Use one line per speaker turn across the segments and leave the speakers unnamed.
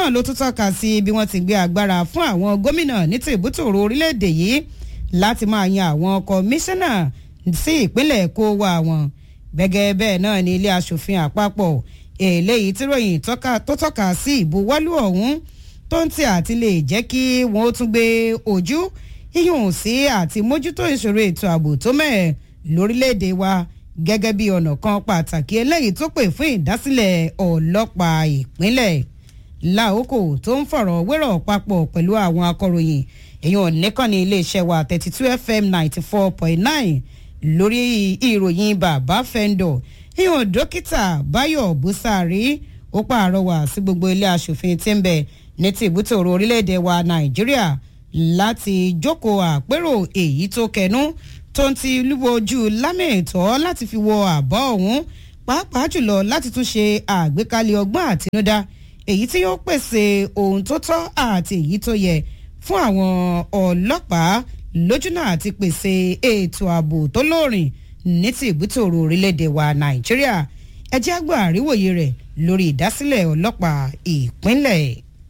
náà ló tún tọ́ka sí bí wọ́n ti gbé agbára fún àwọn gómìnà ní tìbútòrò orílẹ̀-èdè yìí láti máa yan àwọn kọmíṣánná sí ìpínlẹ̀ kó wá wọn gẹ́gẹ́ bẹ́ẹ̀ náà ní ilé asòfin àpapọ̀ eléyìí tí ròyìn tó tọ́ka sí ìbuwọ́lù ọ̀hún tó ń tì àti lè jẹ́ kí wọ́n tún gbé ojú yíyùn sí àti mójútó ìṣòro ètò ààbò tó mẹ́ẹ̀ lórílẹ̀‐èdè wa gẹ́gẹ́ bí ọ̀nà kan pàtàkì eléyìí tó pè fún ìdásílẹ̀ ọlọ́pàá ìpínlẹ̀ láòkò tó ń fọ̀rọ̀ wérọ̀ papọ̀ pẹ̀lú àwọn akọ̀ròyìn èèyàn nìkànnì iléeṣẹ́ wa thirty two fm ninety four point nine lórí ìròyìn bàbá fẹ́ńdọ̀ èèyàn dókítà báyọ̀ búsàárì ó pààrọwà sí gbogbo ilé asòfin tí ń bẹ ní ti ìbútòrò orílẹ̀-èdè wa nàìjíríà láti jókòó àpérò èyí tó kẹnu tó ń ti lúwojú lámẹ̀tọ́ láti fi wọ àbọ̀ ọ̀hún pàápàá jùlọ láti tún ṣe àgbékalẹ̀ ọgbọ́n àtinúdá èyí tí yóò pèsè ohun tó tọ́ àti èyí tó yẹ fún àwọn ọlọ́pàá lójúnà àti pèsè ètò ààbò tó lóòrìn ní ti ìbútòrò orílẹ̀-èdè wa nàìjíríà ẹ jẹ́ àgbà àríwòye rẹ̀ lórí ìdásílẹ̀ ọlọ́pàá ìpínlẹ̀.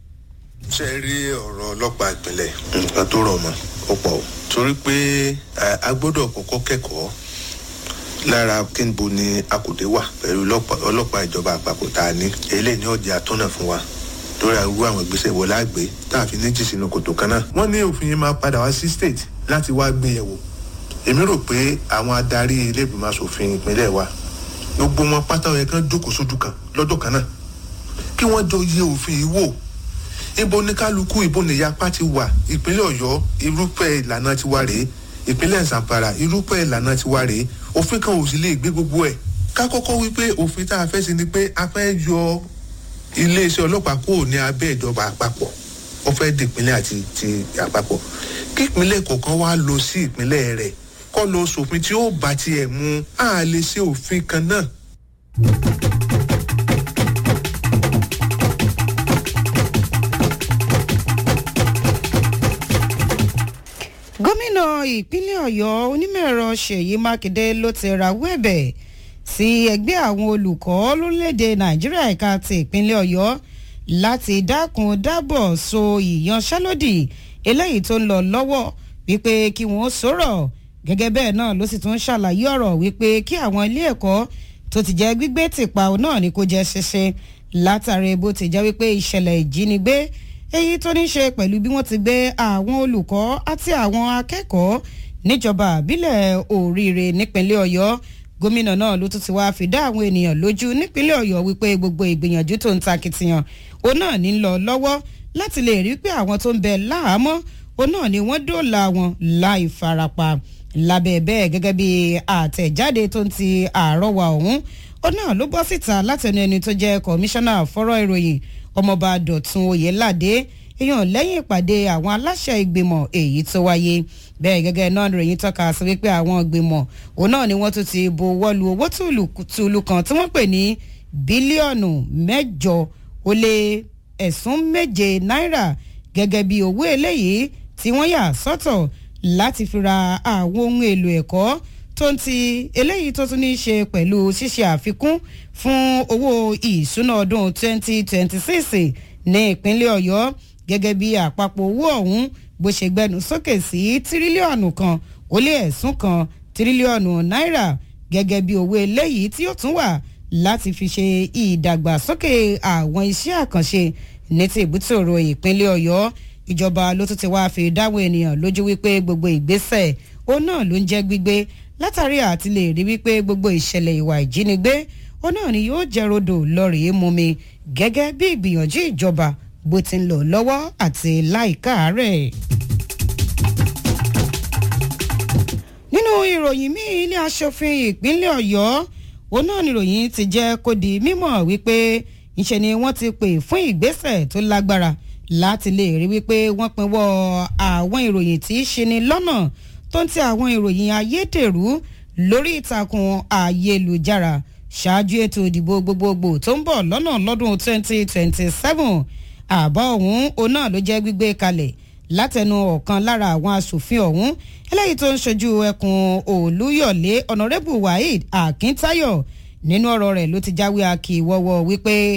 ṣe rí ọ̀rọ̀ ọlọ́pàá ìpínlẹ̀ nǹkan tó rọ̀ mọ́ ó pọ̀ torí pé a gbọ́dọ̀ kọ́kọ́ kẹ́kọ̀ọ́ lára kínbo ni akùdé wà pẹ̀lú ọlọ́pàá ìjọba àpapọ̀ tá a ní eléyìí ní ọjà àtọ́nà fún wa lórí àrùwá àwọn ìgbésẹ̀ wọ láàgbé tá a fi ní jì sínú kòtò kan náà. wọ́n ní òfin yẹn máa padà wá sí state láti wá gbé yẹ̀wò èmi rò pé àwọn adarí ilé ìgbìmọ̀ asòfin ìpínlẹ̀ wa gbogbo wọn pátá yẹ kán jókòó sójú kan lọ́jọ́ kan náà kí wọ́n jọ yẹ òfin yìí wò ibo ní kálukú ibo ní yapa ti wà ìpínlẹ̀ ọ̀yọ́ irúfẹ́ ìlànà ti wà rèé ìpínlẹ̀ zamfara irúfẹ́ ìlànà ti wà rèé òfin kan ò sì lè gbé gbogbo ẹ̀ ká kọ́kọ́ wípé òfin tá a fẹ́ sí ni pé a fẹ́ yọ iléeṣẹ́ ọlọ́pàá kúrò ní abẹ́ ìjọba àpapọ̀ ó fẹ́ di ìpínlẹ̀ àti ti àpapọ̀ kí ìpínlẹ̀ kọ̀ọ̀kan wá lọ sí ìpínlẹ̀ rẹ̀ kọ́ lọ sòfin tí ó bá tiẹ̀ mu á lè ṣe òfin kan náà.
gómìnà ìpínlẹ̀ ọ̀yọ́ onímọ̀-ẹ̀rọ ṣèyí mákindé ló ti rawọ́ ẹ̀bẹ̀ sí ẹgbẹ́ àwọn olùkọ́ lórílẹ̀‐èdè nàìjíríà ẹ̀ka ti ìpínlẹ̀ ọ̀yọ́ láti dákun dábọ̀ so ìyanṣẹ́lódì eléyìí tó ń lọ lọ́wọ́ wípé kí wọ́n sọ̀rọ̀ gẹ́gẹ́ bẹ́ẹ̀ náà ló sì tún ṣàlàyé ọ̀rọ̀ wípé kí àwọn ilé ẹ̀kọ́ tó ti jẹ́ gbígbé tìpa náà ni kò jẹ́ ṣeṣe látàrí bó ti jẹ́ wípé ìṣẹ̀lẹ̀ ìjínigbé èyí tó ní ṣe pẹ̀lú bí wọ́n ti gbé àwọn olùkọ́ àti àwọn akẹ́kọ̀ọ́ níjọba àbílẹ̀ òríire nípínlẹ̀ ọ̀yọ́ gómìnà náà ló tún ti wá fìdá àwọn ènìyàn lójú nípínlẹ̀ ọ̀yọ́ wípé gbogbo ìgbìyànjú tó ń ta kìtìyàn òun náà ní lọ lọ́wọ́ láti lè rí pé àwọn tó ń bẹ láhàámọ́ òun náà ni wọ́n dóòlà wọn láì farapa lábẹ́ bẹ́ẹ̀ gẹ́gẹ́ bí àtẹ̀jáde tó ń ti àrọ́wà ọ̀hún òun náà ló bọ́ síta látẹnu ẹni tó jẹ́ kọmíṣánná fọ́rọ̀ ìròyìn ọmọọba dọ̀tun oyèládé èèyàn lẹ́yìn ìpàdé àwọn aláṣẹ ìgbìmọ̀ èyí tó wáyé bẹ́ẹ̀ gẹ́gẹ́ náà ròyìn tọ́ka sí wípé àwọn ìgbìmọ̀ òun náà ni wọ́n tún ti bo wọ́lu owó tùlù kan tí wọ́n pè ní bílíọ̀nù mẹ́jọ ó lé ẹ̀sùn méje náírà gẹ́gẹ́ bí owó eléyìí tí wọ́n yà sọ́tọ̀ láti fi ra àwọn ohun èlò ẹ̀kọ́ tó ń ti eléyìí tó tún ní í ṣe pẹ̀lú ṣíṣe àfikún fún owó ìṣúná ọdún 2026 ní ìpínlẹ̀ ọ̀yọ́ gẹ́gẹ́ bí àpapọ̀ owó ọ̀hún bó ṣe gbẹnu sókè sí tírílíọ̀nù kan ó lé ẹ̀sùn kan tírílíọ̀nù náírà gẹ́gẹ́ bí owó eléyìí tí ó tún wà láti fi ṣe ìdàgbàsókè àwọn iṣẹ́ àkànṣe ní ti ìbútòrò ìpínlẹ̀ ọ̀yọ́ ìjọba ló tún ti wá fi dáwọn ènìyàn lójú wípé gbogbo ìgbésẹ̀ ó náà ló ń jẹ́ gbígbé látàrí àti lè rí wípé gbogbo ìṣẹ̀lẹ̀ ìwà ìjínigbé ó náà ni yóò jẹ́ rodò lọ́rìí mú mi gẹ́gẹ́ bí ìgbìyànjú ìjọba bó ti ń lọ lọ́wọ́ àti láìka rẹ̀. nínú ìròyìn míì ilé aṣòfin ìpínlẹ̀ ọ̀yọ́ òun náà níròyìn ti jẹ́ kó di mímọ̀ wípé ìṣe ni wọ́n ti pè fún ìgbésẹ̀ tó lágbára láti lè rí wípé wọ́n pinwọ́ àwọn ìròyìn tí í ṣe ni lọ́nà tó ń ti àwọn ìròyìn ayédèrú lórí ìtàkùn ayélujára ṣáájú ètò ìdìbò gbogbogbò tó ń bọ̀ lọ́nà lọ́dún 2027 àbọ̀ ọ̀hún òun náà ló jẹ́ gbígbé kalẹ̀ látẹnu ọ̀kan lára àwọn asòfin ọ̀hún eléyìí tó ń ṣojú ẹkùn olúyọ̀lé ọ̀nàrẹ́bù waheed akíntáyọ̀ nínú ọ̀rọ̀ rẹ̀ ló ti jáwé akíwọ́wọ́ wípé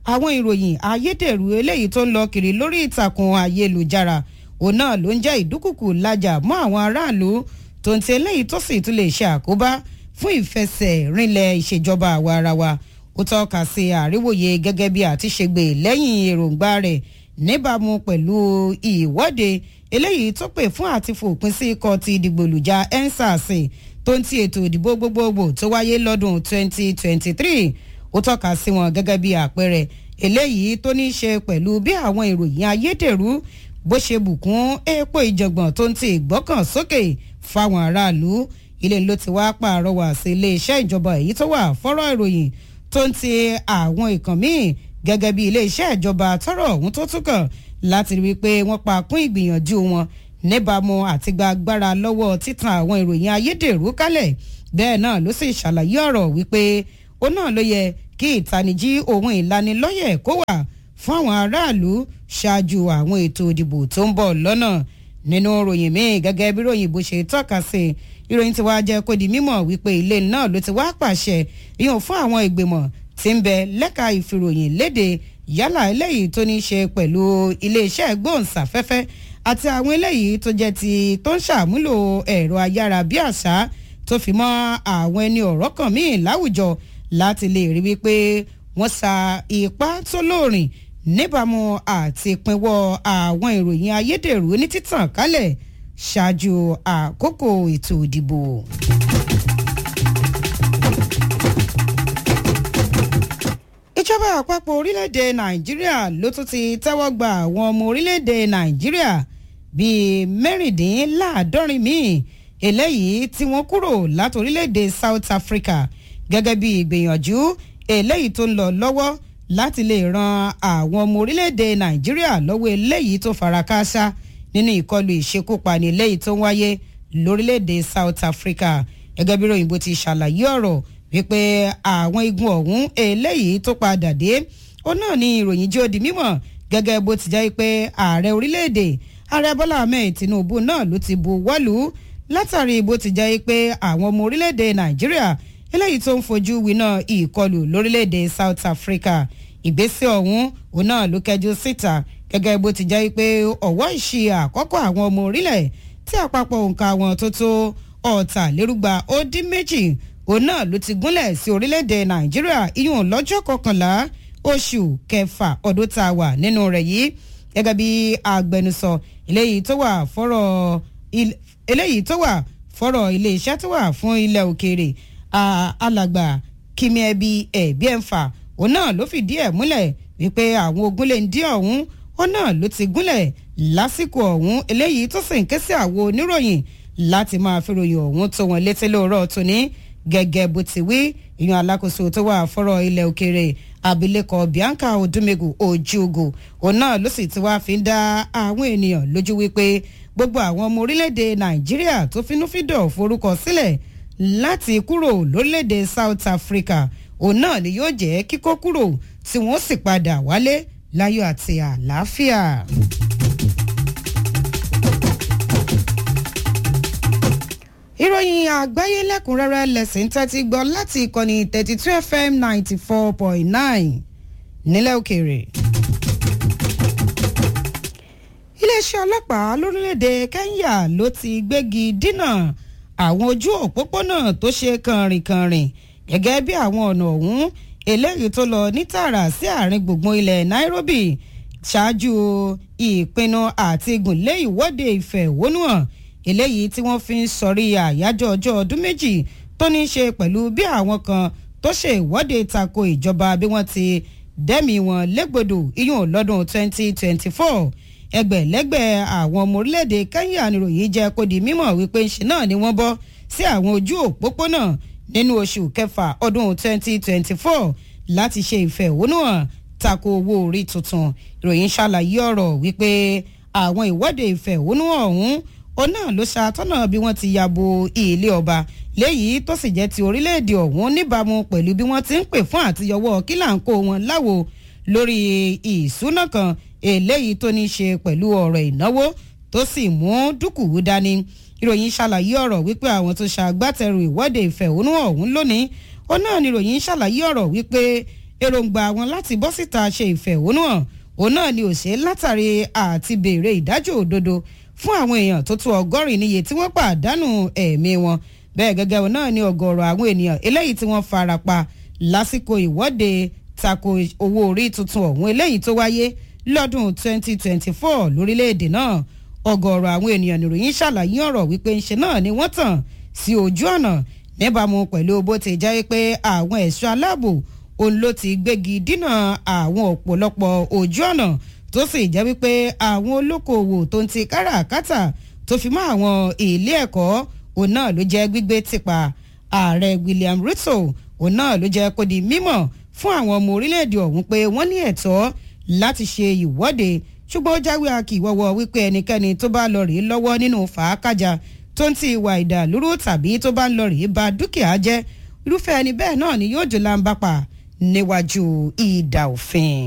àwọn ìròyìn ayédèrú eléyìí tó ń lọ kiri lórí ìtàkùn ayélujára òun náà ló ń jẹ́ ìdúkùkù lájà mọ́ àwọn aráàlú tó ń ti eléyìí tó sì tún lè ṣe àkóbá fún ìfẹsẹ̀rinlẹ̀ ìṣèjọba àwa ara wa ó tọ́ka sí àríwòye gẹ́gẹ́ bí àtiṣègbè lẹ́yìn èròǹgbà rẹ̀ níbàámu pẹ̀lú ìwọ́de eléyìí tó pè fún àti fòpin sí ikọ̀ ti ìdìgbòlùjà ensars tó ń ti ètò ìdìbò gbogbogbò tó wáyé lọ́dún 2023 ó tọ́ka sí wọn gẹ́gẹ́ bí àpẹẹrẹ eléyìí tó ní í ṣe pẹ̀lú bí àwọn ìròyìn ayédèrú bó ṣe bùkún epo ìjọ̀gbọ̀n tó ń ti ìgbọ́kàn sókè fáwọn aráàlú ilé ló ti wá pàrọwà sí iléeṣẹ́ ìjọba èyí tó wà fọ́rọ̀ ìròyìn tó ń ti àwọn ìkàn míì gẹ́gẹ́ bí iléeṣẹ́ ìjọba tọrọ ọ̀hún tó tún kàn láti rí i pé wọ́n pa kún ìgbìyànjú wọn níbàámu àti gba agbára lọ́wọ́ títan àwọn ìròyìn ayédèrú kálẹ̀ bẹ́ẹ̀ náà ló sì ṣàlàyé ọ̀rọ̀ wípé ó náà ló yẹ kí ìtanijí ohun ìlanilọ́yẹ̀ kó wà fún àwọn aráàlú ṣáájú àwọn ètò ìdìbò tó ń bọ̀ lọ́nà nínú ròyìn míì gẹ́gẹ́ bí ròyìn bó ṣe tọ́ka sí ìròyìn tí wàá jẹ́ kó di mímọ̀ wípé ilé náà ló ti wá pàṣẹ ìyàn fún àwọn ìgbìmọ̀ tí ń bẹ lẹ́ka ìfìròyìn léde yálà eléyìí tó ní í ṣe pẹ̀lú iléeṣẹ́ gbóhùnsáfẹ́fẹ́ àti àwọn eléyìí tó jẹ́ ti tó ń ṣàmúlò ẹ̀rọ ayárabíàṣá tó fi mọ́ àwọn ẹni ọ̀rọ̀ kan míì láwùjọ láti lè rí wípé wọ́n sa ipá tó lóòrìn níbàámu àti pinwọ́ àwọn ìròyìn ayédèrú ní títàn kálẹ̀ ṣáájú àkókò ètò ìdìbò. ìjọba àpapọ̀ orílẹ̀-èdè nàìjíríà ló tún ti tẹ́wọ́ gba àwọn ọmọ orílẹ̀-èdè nàìjíríà bíi mẹ́rìndínláàádọ́rin míì eléyìí tí wọ́n kúrò láti orílẹ̀-èdè south africa gẹ́gẹ́ bí ìgbìyànjú eléyìí tó ń lọ lọ́wọ́ láti lè ran àwọn ọmọ orílẹ̀-èdè nàìjíríà lọ́wọ́ eléyìí tó fara káásá nínú ìkọlù ìṣekúpani eléyìí tó ń wáyé lórílẹ̀-èdè south africa gẹ́gẹ́ bí ròyìnbó ti ṣàlàyé ọ̀rọ̀ wípé àwọn igun ọ̀hún eléyìí tó padà dé ó náà ní ìròyìn jẹ́ ó di mímọ̀ gẹ́gẹ́ bó ti jẹ́ pé ààrẹ orílẹ̀-èdè ààrẹ bọ́lá ahmed tinubu náà ló ti bu wọ́lú látàrí bó ti jẹ́ pé àwọn ọmọ orílẹ̀-èdè nàìjíríà eléyìí tó ń fojú winá ìkọlù lórílẹ̀-èdè south africa ìgbésẹ̀ ọ̀hún òun náà ló kẹjú síta gẹ́gẹ́ bó ti jẹ́ pé ọ̀wọ́ ìṣe àkọ́kọ́ àwọn ọmọ orílẹ̀ tí àpapọ̀ òǹkà wọn tó tó ọ̀tàlérúgba ó dín méjì òun náà ló ti gúnlẹ̀ sí orílẹ̀-èdè nàìjíríà iyùn lọ́jọ́ kọkànlá oṣù kẹfà ọdún tá a wà nínú rẹ̀ yìí gẹ́gẹ́ bí agbẹnusọ eléyìí tó wà fọ́rọ̀ eléyìí tó wà fọ́rọ̀ iléeṣẹ́ tó wà fún ilẹ̀ òkèèrè alàgbà kìmíẹ́bí ẹ̀bíẹ̀fà òun náà ló fìdí ẹ̀ múlẹ̀ wípé àwọn ogun lè ń dí ọ̀hún ó náà ló ti gúnlẹ̀ lásìkò ọ̀hún eléyìí tó sì ń ké sí àwọn oníròyìn láti máa fi ròyìn ọ̀hún tó wọn létí lóòrọ̀ tóní gẹ́gẹ́ bó ti wí ìyọ̀n alákòóso tó wà fọ́rọ̀ ilẹ̀ òkèèrè abilékọ bianca odumegu ojugo òun náà ló sì ti wá fi ń dá àwọn ènìyàn lójú wípé gbogbo àwọn ọmọ orílẹ̀-èdè nàìjíríà tó finúfíndọ̀ forúkọ sílẹ̀ láti kúrò lórílẹ̀-èdè south africa òun náà ni yóò jẹ́ kíkó kúrò tí wọ́n sì padà wálé láyọ̀ àti àlàáfíà. ìròyìn àgbáyé lẹ́kùnrẹ́rẹ́ lẹ́sìn tẹ́tí gbọ́ láti ìkànnì thirty two fm ninety four point nine nílẹ̀ òkèèrè. iléeṣẹ́ ọlọ́pàá lórílẹ̀‐èdè kenya ló ti gbégi dínà àwọn ojú òpópónà tó ṣe kànrìnkànrìn gẹ́gẹ́ bí àwọn ọ̀nà ọ̀hún eléyìí tó lọ ní tààrà sí àárín gbùngbùn ilẹ̀ nairobi ṣáájú ìpinnu àti gùnlé ìwọ́de ìfẹ̀hónúhàn eléyìí tí wọ́n fi ń sọrí àyájọ́ ọjọ́ ọdún méjì tó ní í ṣe pẹ̀lú bí àwọn kan tó ṣe ìwọ́de tako ìjọba bí wọ́n ti dẹ́mi wọn légbodò iyún lọ́dún 2024 ẹgbẹ̀lẹ́gbẹ̀ àwọn ọmọ orílẹ̀-èdè kenya níròyìn jẹ́ kó di mímọ̀ wípé ṣe náà ni wọ́n bọ́ sí àwọn ojú òpópónà nínú oṣù kẹfà ọdún 2024 láti ṣe ìfẹ̀hónúhàn tako owó orí tuntun ìròyìn ṣàlàyé ọ̀rọ̀ wípé àwọn ìwọ́de ìfẹ̀hónúhàn ọ̀hún òun náà ló ṣàtọ́nà bí wọ́n ti yàbò ilé ọba léyìí tó sì jẹ́ ti orílẹ̀-èdè ọ̀hún níbàámu pẹ̀lú bí wọ́n ti ń pè fún àtiyọwọ́ kílàńkó wọn láwo lórí ìṣúná kan eléyìí tó ní í ṣe pẹ̀lú ọ̀rọ̀ ìnáwó tó sì mú dúkùú dání ìròyìn ṣàlàyé ọ̀rọ̀ wípé àwọn tó ṣàgbátẹrù ìwọ́de ìfẹ̀hónú ọ̀hún lónìí ó náà ni ìròyìn ṣàlàyé ọ̀rọ̀ wípé èròǹgbà wọn láti bọ́ síta ṣe ìfẹ̀hónúhàn òun náà ni ò ṣe látàrí àti béèrè ìdájọ́ òdodo fún àwọn èèyàn tó tó ọgọ́rin níye tí wọ́n pàdánù ẹ̀mí wọn bẹ́ẹ̀ gẹ́gẹ́ òun náà ni ọ̀gọ̀ọ̀rọ̀ àwọn ènìyàn eléyìí tí wọ́n fara pa lásìkò ìwọ́de tako owó orí tuntun ọ̀hún eléyìí tó wáyé lọ́dún 2024 lórílẹ̀‐èdè náà ọ̀gọ̀ọ̀rọ̀ àwọn ènìyàn nìròyìn ṣàlàyé ọ̀rọ̀ wípé ńṣe náà ni wọ́n tàn sí ojú ọ̀nà níbàámu pẹ̀lú bó ti jẹ́ pé àwọn ẹ̀ṣọ́ aláàbò òun ló ti gbégi dínà àwọn ọ̀pọ̀lọpọ̀ ojú ọ̀nà tó sì jẹ́ wípé àwọn olókoòwò tó ń ti káràkátà tó fi mọ́ àwọn ilé ẹ̀kọ́ òun náà ló jẹ́ gbígbé tìpa ààrẹ William Ruto òun náà ló jẹ́ kó di mímọ̀ fún àwọn ọmọ orílẹ̀-èdè ọ̀hún pé wọ́n ní ẹ̀tọ́ láti ṣe ìwọ́de ṣùgbọ́n ó jáwé akíwọ́wọ́ wípé ẹnikẹ́ni tó bá lọ rèé lọ́wọ́ nínú fàákàjà tó ń ti ìwà ìdàlúrú tàbí tó bá ń lọ rèé ba dúkìá jẹ́ irúfẹ́ ẹni bẹ́ẹ̀ náà ni yóò jò láǹbàpà níwájú ìdà òfin.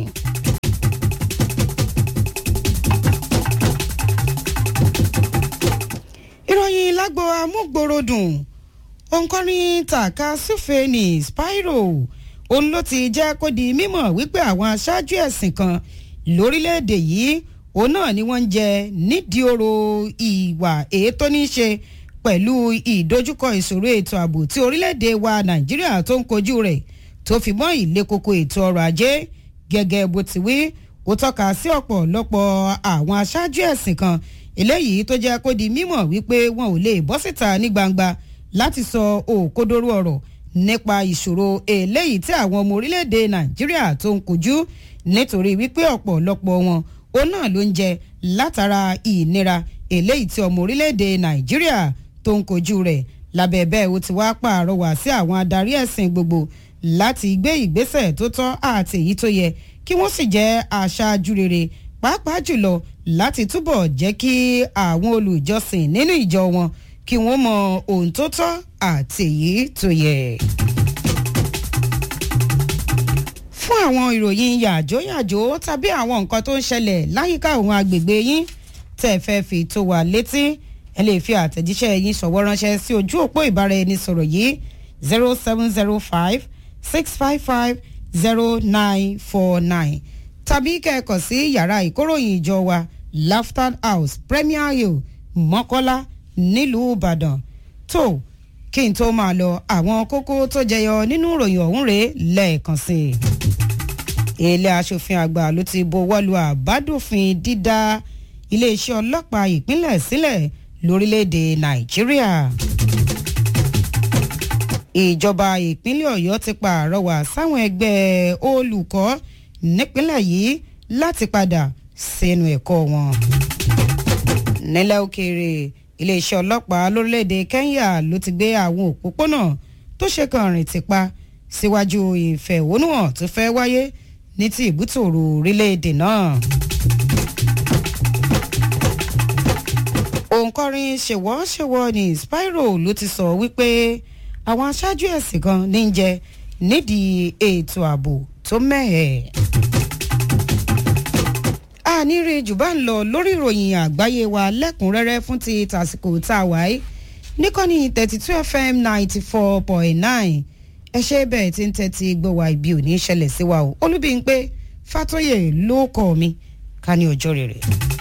ìròyìn lágbo amúgbòròdùn òǹkọrin tàka súfèénì spyro òun ló ti jẹ́ kó di mímọ̀ wípé àwọn aṣáájú ẹ̀sìn kan lórílẹ̀‐èdè yìí òun náà ni wọ́n ń jẹ nídìí oró ìwà èyí tó ní í ṣe pẹ̀lú ìdojúkọ ìṣòro ètò ààbò tí orílẹ̀‐èdè wa nàìjíríà tó ń kojú rẹ̀ tó fi mọ́ ìlé koko ètò ọrọ̀ ajé gẹ́gẹ́ bó ti wí ó tọ́ka sí ọ̀pọ̀lọpọ̀ àwọn aṣáájú ẹ̀sìn kan eléyìí tó jẹ́ kó di mímọ̀ wípé wọn ò lè bọ́ síta ní gbangba láti sọ òkodoro ọ̀rọ̀ nípa ìṣòro eléyìí tí àwọn ọmọ orílẹ̀-èdè nàìjíríà tó ń kojú nítorí wípé ọ̀pọ̀lọpọ̀ wọn òun náà ló ń jẹ látara ìnira eléyìí tí ọmọ orílẹ̀-èdè nàìjíríà tó ń kojú rẹ̀ lábẹ́ bẹ́ẹ̀ ó ti wá pààrọwà sí àwọn adarí ẹ̀sìn gbogbo láti gbé ìgbésẹ̀ tó tọ́ àti èyí tó yẹ kí wọ́n sì jẹ́ aṣáájú rere pàápàá jùlọ láti túbọ̀ jẹ́ kí àwọn olùjọsìn nínú ìjọ wọn kí wọ́n mọ ohun tó tọ́ àti èyí tó yẹ. fún àwọn ìròyìn yàjóyàjó tàbí àwọn nǹkan tó ń ṣẹlẹ̀ láyìíká òun agbègbè yín tẹ́ ẹ fẹ́ fi tó wa létí ẹ lè fi àtẹ̀jíṣẹ́ yín ṣọ̀wọ́ ránṣẹ́ sí ojú òpó ìbáraẹnisọ̀rọ̀ yìí zero seven zero five six five five zero nine four nine tàbí kẹ́ẹ̀kọ̀ sí yàrá ìkóròyìn ìjọ wa Laughter House Premier Hill Mọ́kọ́lá nílùú Ìbàdàn tó kí n tó máa lọ àwọn kókó tó jẹyọ nínú ìròyìn ọ̀hún rèé lẹ́ẹ̀kan sí i ilé aṣòfin àgbà ló ti buwọ́lu àbádòfin dídá iléeṣẹ́ ọlọ́pàá ìpínlẹ̀ sílẹ̀ lórílẹ̀‐èdè Nàìjíríà ìjọba ìpínlẹ̀ Ọ̀yọ́ ti pàrọwà sáwọn ẹgbẹ́ olùkọ́ nípínlẹ̀ yìí láti padà sẹ́nu ẹ̀kọ́ wọn. nílẹ̀ òkèèrè iléeṣẹ́ ọlọ́pàá lórílẹ̀‐èdè Kenya ló ti gbé àwọn òpópónà tó ṣe kan rìn ti pa síwájú ìfẹ̀hónúhàn tó fẹ́ wáyé ní ti ìbútòrò orílẹ̀‐èdè náà. òǹkọrin ṣèwọ́ṣèwọ́ ní Spyro ló ti sọ wípé àwọn aṣáájú ẹ̀sìn kan ní í jẹ nídìí ètò ààbò tó mẹ́hẹ̀ẹ́ àníire jù bá ń lọ lórí ìròyìn àgbáyé wa lẹ́kùnrẹ́rẹ́ fún ti tàsìkò tá a wáyé níkànnì thirty two fm ninety four point nine ẹ ṣe bẹ́ẹ̀ tí ń tẹ́tí gbọ́ wa ibi ò ní ṣẹlẹ̀ sí wa o olúbíńpé fàtóyè ló kọ́ mi ká ní ọjọ́ rere.